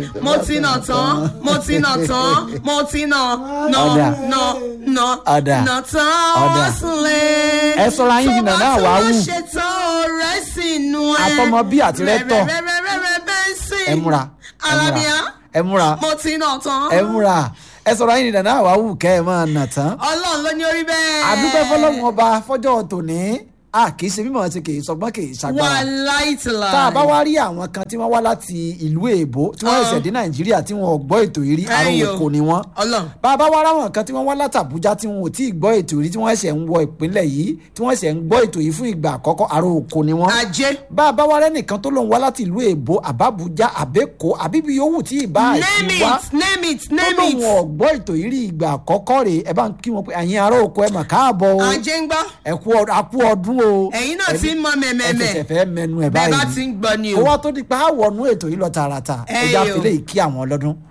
mo ti nà tán mo ti nà tán mo ti nà nà Ọ̀dà. nà nà Ọ̀dà. nà tán Ọ̀dà. wá sílé. Ẹ sọra yín jìnnà náà wá wù. tó bá tún wá ṣe tán ọ̀rẹ́ sínú ẹ. Àtọmọ bí àti rẹ́tọ̀. rẹ́rẹ́rẹ́rẹ́ bẹ́ńsì. ẹ múra ẹ múra alábíà ẹ múra mo ti nà tán. ẹ múra ẹ sọ̀rọ̀ ayé nìdá náà wàá wù kẹ́ ẹ máa nà tán. ọlọ́run ló ní orí bẹ́ẹ̀. àdúpẹ́ fọlọ́run ọba fọjọ́ tòní a kì í ṣe mímọ̀ ti kì í sọgbọ́n kì í ṣàgbára. wà láìtìlá. tá a bá wá rí àwọn kan tí wọ́n wá láti ìlú èbó tí wọ́n Ah. ṣẹ̀ṣẹ̀ dé nàìjíríà tí wọ́n ò gbọ́ ètò yìí rí àrùn Ẹyọ. òkò ni wọ́n. ọlọ́run. bá a bá wá ráwọn kan tí wọ́n wá láti àbújá tí wọn ò tí ì gbọ́ ètò yìí tí wọ́n ṣẹ̀ ń wọ ìpínlẹ̀ yìí tí wọ́n ṣẹ̀ ń gbọ́ ètò yìí fún ìgbà àkọ́kọ́ àrùn òkò ni wọ́n ajé. bá a bá wá rẹ́nìkan tó lóun wá láti ìlú èbó àbábújá àbẹ́kọ́ àbíbi yòówù tí ì bá name àti wá it name it tó name lóun it. ọ̀gbọ́ ètò yìí rí ìgbà àkọ́kọ́ rè é bá ń kí wọn pé àyìn ará oko ẹ mà káàbọ̀ o ajé ń gbọ́. ẹ kú ọdún akú ọdún o ẹ̀yin náà ti ń mọ ẹ mẹ́mẹ́mẹ́. fẹsẹ̀ fẹ́ mẹnu ẹ̀ bẹ́ẹ̀ báyìí bá ti ń gbọ́ ni kó o. wá tó di pé àwọnú ètò yìí lọ tààràtà Ẹ ẹja yò. fìlẹ̀ yìí kí àwọn ọlọ́dún